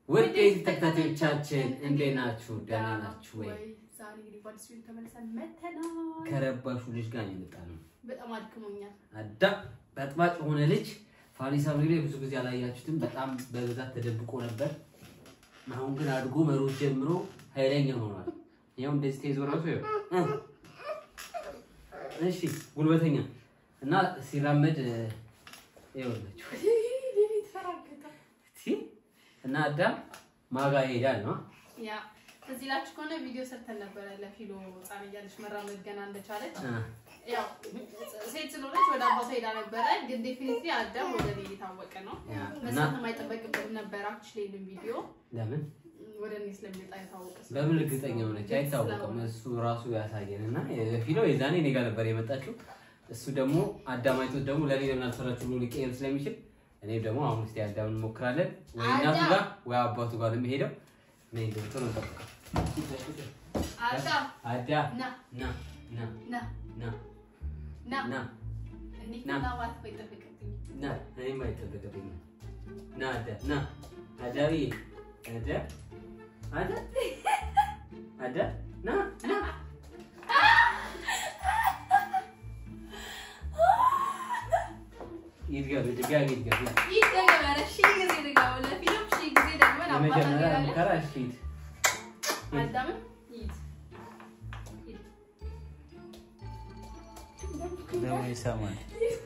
ውድ የዩቲዩብ ተከታታዮቻችን እንዴት ናችሁ? ደህና ናችሁ ወይ? ዛሬ እንግዲህ በአዲስ ቪዲዮ ተመልሰን መተናል። ከረባሹ ልጅ ጋር የመጣ ነው። በጣም አድክሞኛል። አዳም በጥባጭ የሆነ ልጅ ፋሪስ አብሪ ላይ ብዙ ጊዜ አላያችሁትም። በጣም በብዛት ተደብቆ ነበር። አሁን ግን አድጎ መሮጥ ጀምሮ ኃይለኛ ሆኗል። ያው እንደዚህ ተይዞ ራሱ ይኸው እ እሺ ጉልበተኛ እና ሲራመድ ይኸውላችሁ ተራገጠ። እሺ እና አዳም ማጋ ይሄዳል ነው ያ እዚህ ላችሁ ከሆነ ቪዲዮ ሰርተን ነበረ ለፊሎ ህፃን እያለች መራመድ ገና እንደቻለች እ ያው ሴት ስለሆነች ወደ አባቷ ሄዳ ነበረ። ግን ዴፊኒትሊ አዳም ወደ እኔ የታወቀ ነው። ያ እና መስራት የማይጠበቅብን ነበር። አክቹዋሊ ይሄንን ቪዲዮ ለምን ወደ እኔ ስለሚመጣ የታወቀ ስለሆነ በምን እርግጠኛ ሆነች አይታወቅም። እሱ ራሱ ያሳየን እና ፊሎ የዛኔ እኔ ጋር ነበር የመጣችው። እሱ ደግሞ አዳማይቶት ደግሞ ለኔ ለምን አልሰራችሁ ብሎ ሊቀየር ስለሚችል እኔ ደግሞ አሁን እስኪ አዳምን እንሞክራለን። ወይ እናቱ አዳም! ጋር ወይ አባቱ ጋር ለመሄደው እኔ ዶክተር ነው ጠብቀው አዳም አዳ ና ና ና ና ና ና ና እኔ ና። ና ማለት አይጠበቅብኝም። ና እኔም አይጠበቅብኝም። ና አዳ ና አዳዊ አዳ አዳ አዳ ና ና ይድገም ድጋሚ ይድገም። ይህ ተገበረ ሺህ ጊዜ ድጋው ለፊልም ሺህ ጊዜ ደግሞ አባቷ የመጀመሪያ ሄዳለች። ሙከራ እሺ ሂድ። አዳምን ሂድ ሂድ። ደግሞ ይሰማል።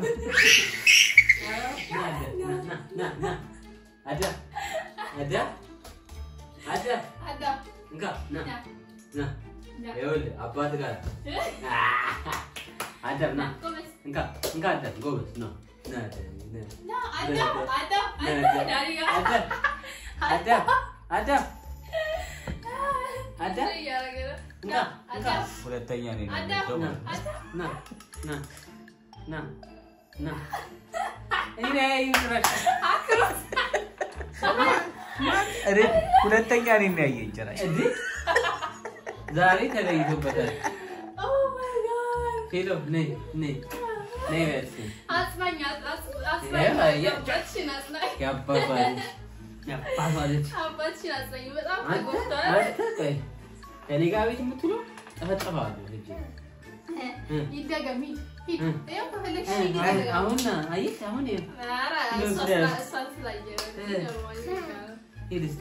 ና አዳ ና ና ና አዳ አዳ አዳ አዳም እንካ ና ና ና ና ይኸውልህ አባት ጋር አዳም ና ጎበዝ እንካ እንካ አዳም ጎበዝ ነው ና አዳም ና ና አዳም አዳም ና አዳም ዳሪ ጋር አዳም አዳም አዳም አዳም እያደረገ ነው። እንካ ና እንካ አዳም ሁለተኛ ነው አዳም የሚለው። አዳም ና ና ና ና እኔ ላይ ይምራሽ እኔ ሁለተኛ ነው የሚያየኝ ጭራሽ። እንዴ ዛሬ ተለይቶበታል። ኦ ማይ ጋድ ሄሎ ነይ ነይ ነይ በስ አጽናኝ አጽናኝ ያ- ያ- አባትሽን አጽናኝ ያባባለች ያባባለች አባትሽን አጽናኝ በጣም አንተ ተጎድቷል አንተ ቆይ ከኔ ጋር ቤት የምትውለው ጠፈጠፋለሁ ልጅ ይደገም ሂድ ሂድ እ። ያው ከፈለግሽ ሂድ አይ፣ ይደገም አሁን አየሽ አሁን ይኸው ኧረ ምን እሷ ብለሽ? ስላ- እሷን ስላየ እ። ይገርማል። ሂድ እስኪ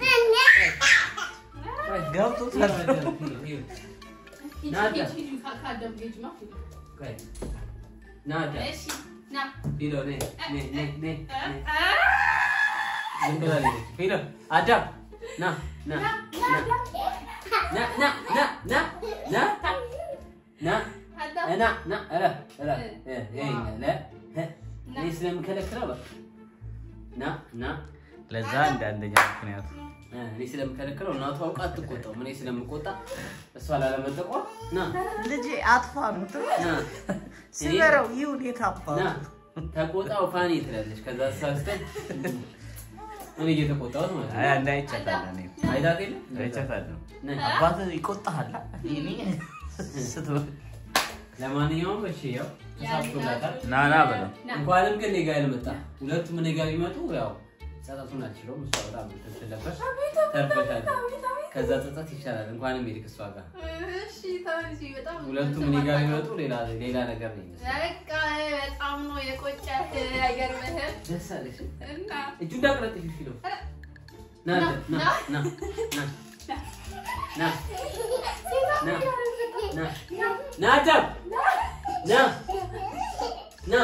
ገብቶታል። ሂድ ናዳ። ሂድ ሂድ ከ- ከአዳም ጌጅ ነው ሂድ። ቆይ ና አዳ እሺ ና ሂዶ ነይ ነይ ነይ ነይ እ፣ ነይ እ፣ ዝም ብላ ሄደች። ሂዶ አዳም ና ና ና ና አዳም ና ና ና ና ና ና አዳም እና ና ኧረ ኧረ እ ይሄኛ ለ እ እኔ ስለምከለክለው በቃ ና ና ለዛ እንደ አንደኛ ምክንያቱ እ እኔ ስለምከለክለው እናቱ አውቃ አትቆጣውም። እኔ ስለምቆጣ እሷ ላለመጠቋ ና ልጄ አጥፋ ነው ና ስበረው ይሁን የታባ ና ተቆጣው ፋኒ ትላለች። ከዛ ሳስተን እኔ እየተቆጣሁት ማለት አይ ነው። አንድ አይቻታለሁ እኔ አይታት የለ አይቻታለሁ። ነይ። አባትህ ይቆጣሃል። እኔ ስትበል ለማንኛውም እሺ ያው ተሳክቶላታል። ና ና በለው ና እንኳንም ግን እኔ ጋር ያልመጣ ሁለቱም እኔ ጋር ቢመጡ ያው ጸጸቱን አልችለውም። እሷ በጣም እንትን ስለነበርሽ ተርፈሻል። ከዛ ጸጸት ይሻላል። እንኳንም ሄድክ እሷ ጋር እሺ ተመልሼ በጣም ሁለቱም እኔ ጋር ቢመጡ ሌላ ሌላ ነገር ነው የሚመስለው። በቃ በጣም ነው የቆጨህ አይገርምህም ደስ አለሽ። እና እጁ እንዳቅረጥሽ ፊሎ ና ና ና ና ና ና ና ና ና አዳም ና ና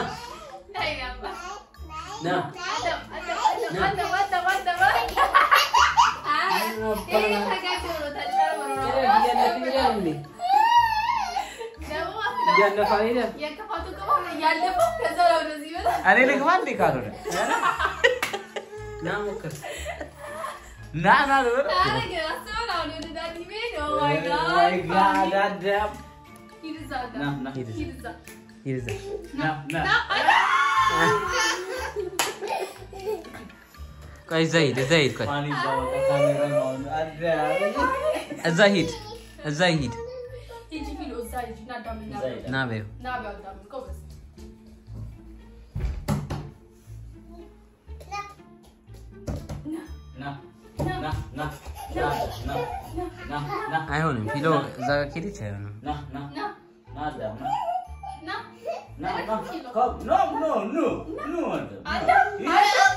ና እያለፈ ሄደ። እኔ ልግባ እንዴ ካልሆነ ና ሞክር። ና ና ልበል ወይ ጋድ አዳም ና ና ሂድ እዛ ሂድ እዛ ና ና ቆይ እዛ ሂድ፣ እዛ ሂድ፣ ቆይ ማን ይዛወጣ ካሜራማውን አዳም እዛ ሂድ፣ እዛ ሂድ። ና በይው ና ና ና ና ና ና ና አይሆንም። ፊሎ እዛ ጋር ከሄደች አይሆንም። ና ና ና ና አዳም ና ና ና ና ኮም ኖ ኖ ኖ ኖ አዳም አዳም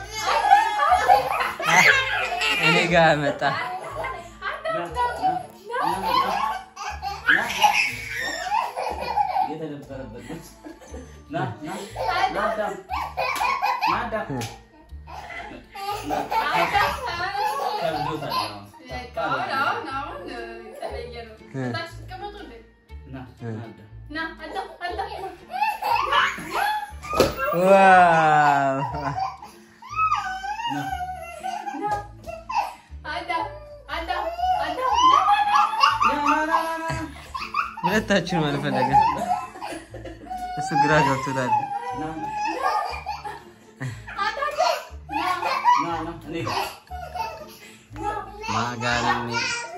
እኔ ጋር መጣ። የተደበረበት ልብስ ና ና ና አዳም ና አዳም ከብዶታል አሁን። አሁን አሁን አሁን የተለየ ነው። ታች ተቀመጡ እንዴ ና ና አዳም ና አዳም አዳም ዋው ና አዳም አዳም አዳም ና ና ና ና ሁለታችሁም አልፈለገ። እሱ ግራ ገብቶታል። ና ና ና እኔ ጋር ማጋነን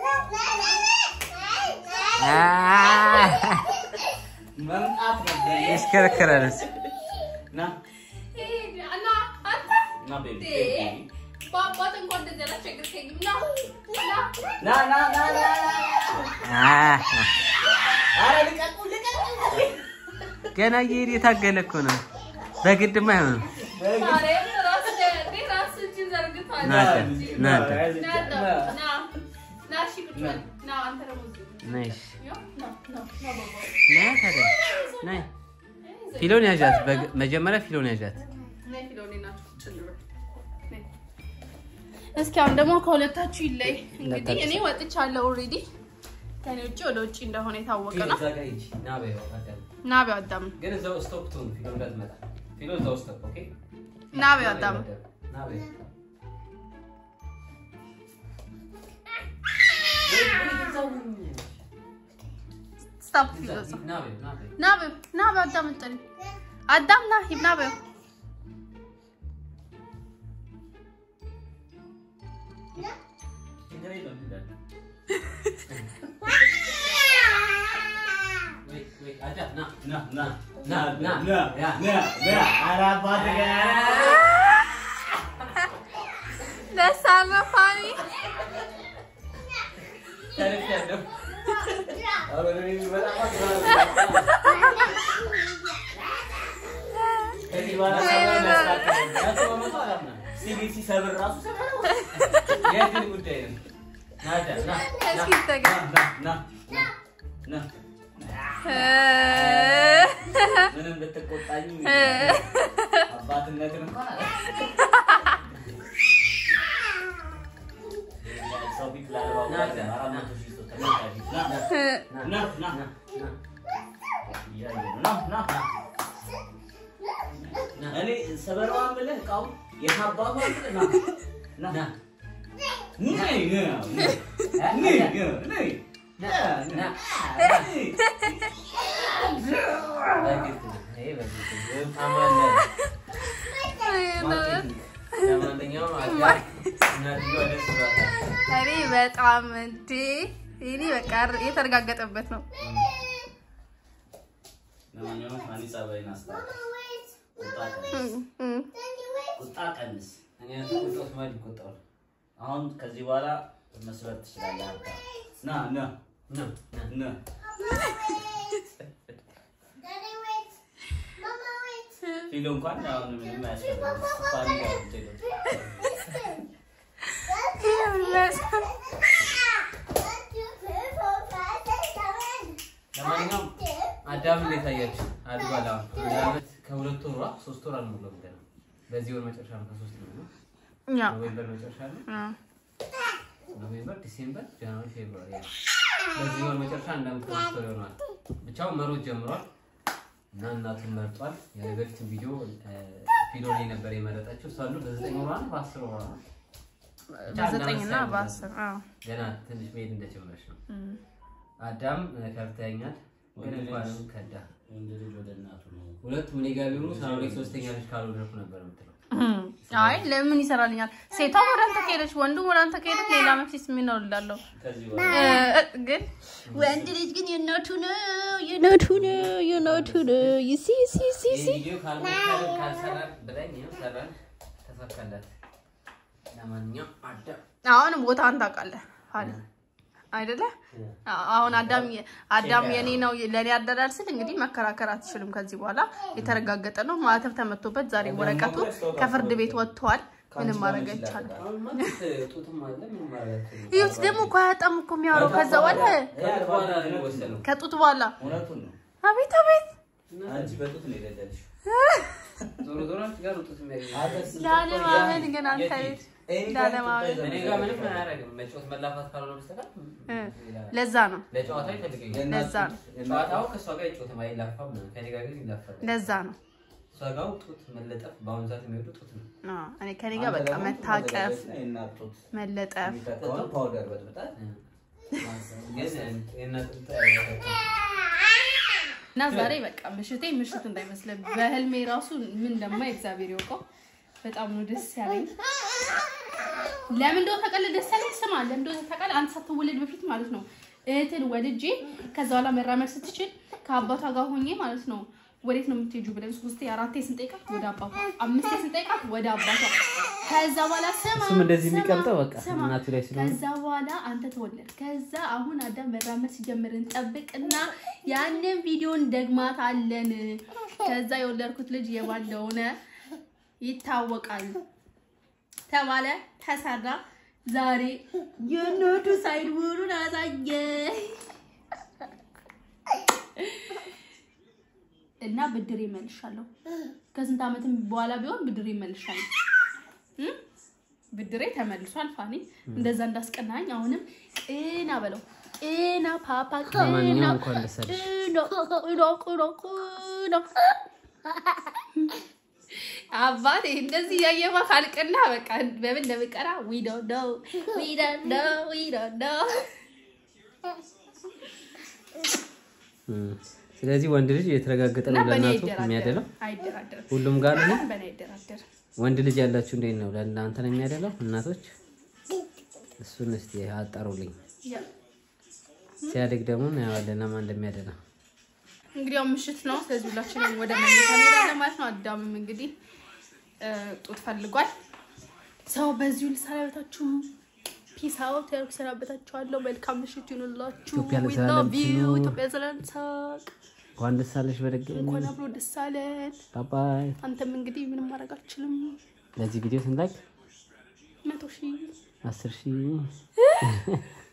መምጣት ነበር ይሽከረከራል። እሱ ና ና አንተ ና ቤቢ በአባት እንኳን እንደዚህ አላስቸገርከኝም። ና ና ና ና ና ና አህ፣ ኧረ ልቀቁ ልቀቁ ገና እየሄደ የታገለ እኮ ነው። በግድማ አይሆንም። ማርያም ራስ እንዴ ራስ እጅን ዘርግቷል። ና አዳም፣ ና አዳም። ና አዳም፣ ና ና እሺ ቁጭ በል። ና አንተ ደግሞ እዚህ ነይ እሺ፣ ያው ና ና ና ባባ ነይ ታዲያ ነይ። ፊሎን ያዣት። በግ- መጀመሪያ ፊሎን ያዣት። ነይ ፊሎኔ ናችሁ ቁጭ እንበል። ነይ። እስኪ አሁን ደግሞ ከሁለታችሁ ይለይ። እንግዲህ እኔ ወጥቻለሁ ኦልሬዲ ከኔ ውጭ ወደ ውጭ እንደሆነ የታወቀ ነው። እዛ ጋር ሂጂ ና በይው አዳም ና ቢው አዳም ግን እዛው ስቶፕ ትሁን ፊሎ እንዳትመጣ ፊሎ እዛው ስቶፕ ኦኬ ና ቢው አዳም ና በይው ስታፕ ፊሎ እዛ ና በይው ና በይው ና ቢው ና ቢው አዳም እንጠሪ አዳም ና ሂድ ና ቢው ችግር የለውም ሂዳለሁ ወይ ወይ አዳም ና ና ና ና ና ና ና ና ኧረ አባትህ ጋር ደስ አለ ፋኒ ተርፌያለሁ አሁን እኔ በጣም ከዚህ በኋላ ሰብረን እናስተካክላለን። መቶ በመቶ አላምንም። ሲቢሲ ሰብር ራሱ ሰብረው የግል ጉዳይ ነው። ና አዳም ና ና እስኪ ተገ- ና ና ና ና ምንም ብትቆጣኝ አባትነትን እንኳን አለ ሰው ፊት ላለባው አራት መቶ ሺህ ሰው ተመልካች ፊት ና ና ና ና እያየ ነው። ና ና እኔ ሰበረዋ የምልህ እቃው የታባቱ አይደል? ና ና ነይ ነይ ነይ ነይ ና እኔ በጣም እንዴ እኔ በቃ የተረጋገጠበት ነው። ለማንኛውም ማን ጸባይን አስታውቅ። ቁጣ ቀንስ፣ ቁጣ ቀንስ። አሁን ከዚህ በኋላ መስራት ትችላለህ። አባ ና ና ና ና ፊሎ እንኳን አሁን ምንም አያስፈልግም። ፋኒ ጋር ብትሄዱ ለማንኛውም አዳም እንዴት አያችሁ? አድጓል። አሁን አንድ ዓመት ከሁለት ወሯ ሶስት ወር አልሞላውም ገና። በዚህ ወር መጨረሻ ነው ከሶስት ነው ያው ኖቬምበር መጨረሻ ነው። አዎ። ኖቬምበር፣ ዲሴምበር፣ ጃንዋሪ፣ ፌብሩዋሪ ያ በዚህ ወር መጨረሻ አንድ ዓመት ከሶስት ወር ይሆናል። ብቻውን መሮጥ ጀምሯል እና እናቱን መርጧል። የበፊቱን ቪዲዮ ፊሎ ላይ ነበር የመረጠችው። እሷ ሁሉ በዘጠኝ ወሯ ነው በአስር ወሯ ነው ብቻ በዘጠኝ እና እንዳመሰል በአስር አዎ። ገና ትንሽ መሄድ እንደጀመረች ነው። እም። አዳም ከብተኛል ግን እንኳንም ከዳ ወንድ ልጅ ወደ እናቱ ነው። ሁለቱም እኔ ጋር ቢሆኑ ሳሎን ላይ ሶስተኛ ልጅ ካልወለድኩ ነበር የምትለው። እም። አይ ለምን ይሰራልኛል? ሴቷም ወደ አንተ ከሄደች ወንዱ ወደ አንተ ከሄደች ሌላ መቼስ ምን ነው እላለሁ። ከዚህ እ፣ በኋላ ግን ወንድ ልጅ ግን የእናቱ ነው የእናቱ ነው የእናቱ ነው ይሲ ሲ ሲ ይህ ሲ ቪዲዮ ካልሞከርን ካልሰራን ብለኝ ይኸው ሰራን፣ ተሳካላት። ለማንኛውም አዳም አሁን ቦታን ታውቃለህ ፋኒ አይደለ? አዎ፣ አሁን አዳም አዳም የኔ ነው ለኔ ያደራል ስል እንግዲህ መከራከር አትችልም። ከዚህ በኋላ የተረጋገጠ ነው። ማተብ ተመቶበት ዛሬ ወረቀቱ ከፍርድ ቤት ወጥቷል። ምንም ማድረግ አይቻልም። አሁንማ ጡትም አለ ምንም ማለት ነው። እዩት ደግሞ እኮ አያጣም እኮ የሚያወራው ከዛ በኋላ ከጡት በኋላ ነው የሚወሰነው። ከጡት በኋላ እውነቱን ነው። አቤት አቤት አንቺ በጡት ነው የገደልሽው። ዞሮ ዞሮ አንቺ ጋር ነው ጡት የሚያገኘው። ላለማመን ግን አንተ ቤት ላለማመን እኔ ጋር ምንም አያደርግም። መጫወት መላፋት ካልሆነ በስተቀር ሌላ- ለዛ ነው ለጨዋታ ይፈልገኛል። ለዛ ነው ጨዋታው ከእሷ ጋር አይጫወትም፣ አይላፋም። ከእኔ ጋር ግን ይላፋል። ለዛ ነው እሷ ጋር ጡት መለጠፍ በአሁኑ ሰዓት የሚወዱ ጡት ነው። አዎ፣ እኔ ከኔ ጋር በቃ መታቀፍ መለጠፍ ፓውደር በጥብጣት ግን የእናት ጡት አይላፋም። እና ዛሬ በቃ ምሽቴ ምሽት እንዳይመስለ በህልሜ ራሱ ምን እንደማይ እግዚአብሔር ይወቀው። በጣም ነው ደስ ያለኝ። ለምን እንደው ተቀለ ደስ ያለኝ ስማ፣ ለምን እንደው ተቀለ አንተ ሳትወለድ በፊት ማለት ነው እህትን ወልጄ ከዛ በኋላ መራመድ ስትችል ከአባቷ ጋር ሆኜ ማለት ነው ወዴት ነው የምትሄጂው ብለን ሶስቴ አራቴ ስንጠይቃት ወደ አባቷ አምስቴ ስንጠይቃት ወደ አባቷ ከዛ በኋላ ስማ እሱም እንደዚህ ስማ፣ የሚቀምጠው በቃ ስማ፣ እናቱ ላይ ስለሆነ ከዛ በኋላ አንተ ተወለድ። ከዛ አሁን አዳም መራመድ ሲጀምር እንጠብቅና ያንን ቪዲዮን ደግማት አለን። ከዛ የወለድኩት ልጅ የማን እንደሆነ ይታወቃል ተባለ፣ ተሰራ። ዛሬ የኖዱ ሳይድ መሆኑን አሳየ እና ብድር ይመልሻለሁ። ከስንት ዓመትም በኋላ ቢሆን ብድር ይመልሻለሁ። እም? ብድሬ ተመልሷል። ፋኒ እንደዛ እንዳስቀናኝ አሁንም ቅና በለው ቅና ፓፓ ቅና ለማንኛውም እንኳን ደስ አለሽ። ቅና ቅና ቅና ቅና አባቴ እንደዚህ ያየማ ካልቅና በቃ በምን እንደምቀራ ዊ ዶንት ኖ ዊ ዶንት ኖ ዊ ዶንት ኖ እም። ስለዚህ ወንድ ልጅ የተረጋገጠ እና ነው በእኔ ለእናቱ አይደራደርም የሚያደለው አይደራደርም ሁሉም ጋር ነው። በእኔ አይደራደርም ወንድ ልጅ ያላችሁ እንዴት ነው? ለእናንተ ነው የሚያደለው እናቶች? እሱን እስቲ አጣሩልኝ። ያ ሲያድግ ደግሞ እናየዋለን ለማን እንደሚያደላ። እንግዲህ ያው ምሽት ነው። ስለዚህ ሁላችንም ወደ መኝታ እንሄዳለን ማለት ነው። አዳምም እንግዲህ እ ጡት ፈልጓል። ሰው በዚሁ ልሰናበታችሁ። ፒስ አውት ያልኩ ሰናበታችኋለሁ። መልካም ምሽት ይሁንላችሁ። ኢትዮጵያ We ለዘላለም love you። ትኑር። ኢትዮጵያ ለዘላለም ሳቅ። እንኳን ደስ አለሽ በድጋሚ። እንኳን አብሮ ደስ አለን። ባባይ። አንተም እንግዲህ ምንም ማድረግ አልችልም። ለዚህ ቪዲዮ ስንት ላይክ? መቶ ሺህ አስር ሺህ